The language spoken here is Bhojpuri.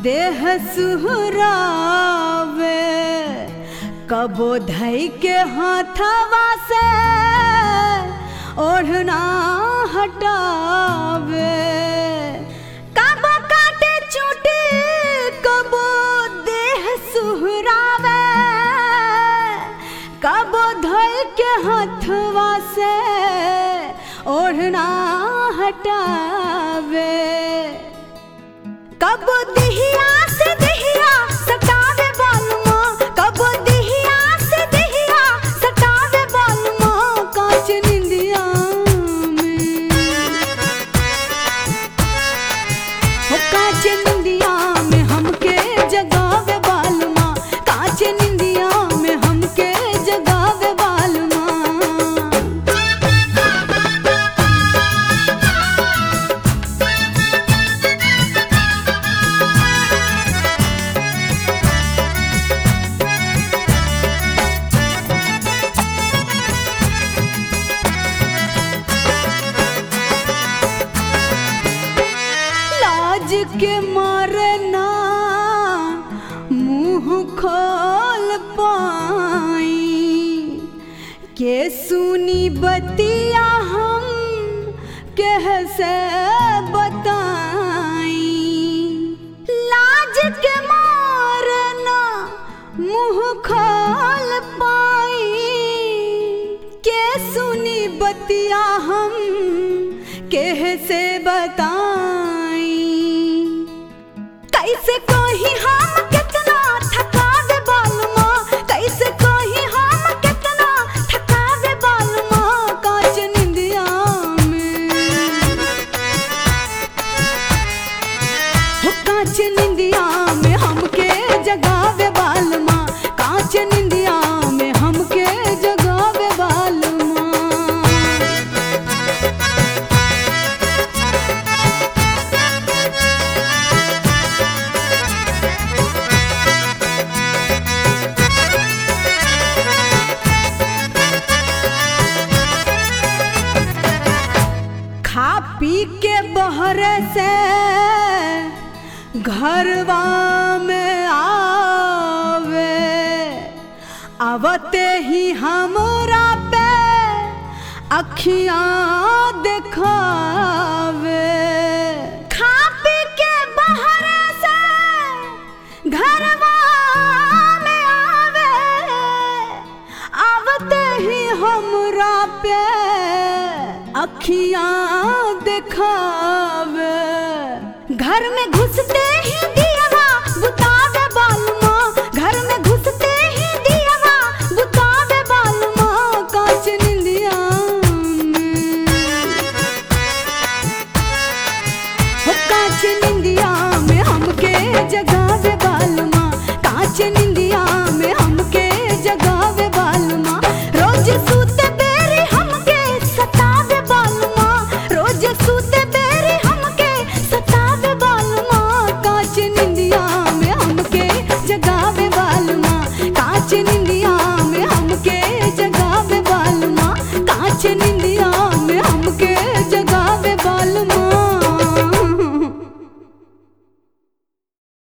देह सुहरावे कबो धई के हाथवा से ओढ़ना हटावे कबो काटे चूटी कबो देह सुहरावे कबो धई के हाथवा से ओढ़ना हटावे कब दिहिया से दिहिया सटावे बालुआ कब दिहिया से दिहिया सटावे बालुआ कांच निंदिया में हो कांच निंदिया में हमके जगावे बालुआ कांच निंदिया में हमके जगावे बालुआ लाज के मारना मुंह खोल पाई के सुनी बतिया हम कैसे बताई लाज के मारना मुंह खोल पाई के सुनी बतिया हम कैसे बताई कैसे कही हम कितना थकावे बालुमा कैसे कही हम कितना थकावे बालुमा कांच निंदिया में हो कांच निंदिया में हमके जगावे बालुमा कांच निंदिया में हमके जगावे बालुमा खा पी के बहर से घरवा में आवे आवते ही हमरा पे अखियां दिखावे खा पी के बहर से घरवा में आवे आवते ही हमरा पे अखियां दिखावे घर में घुसते ही दियावा बुतावे बालुमा घर में घुसते ही दियावा बुतावे बालुमा कांच निंदिया में हो कांच निंदिया में हमके जगावे बालुमा कांच निंदिया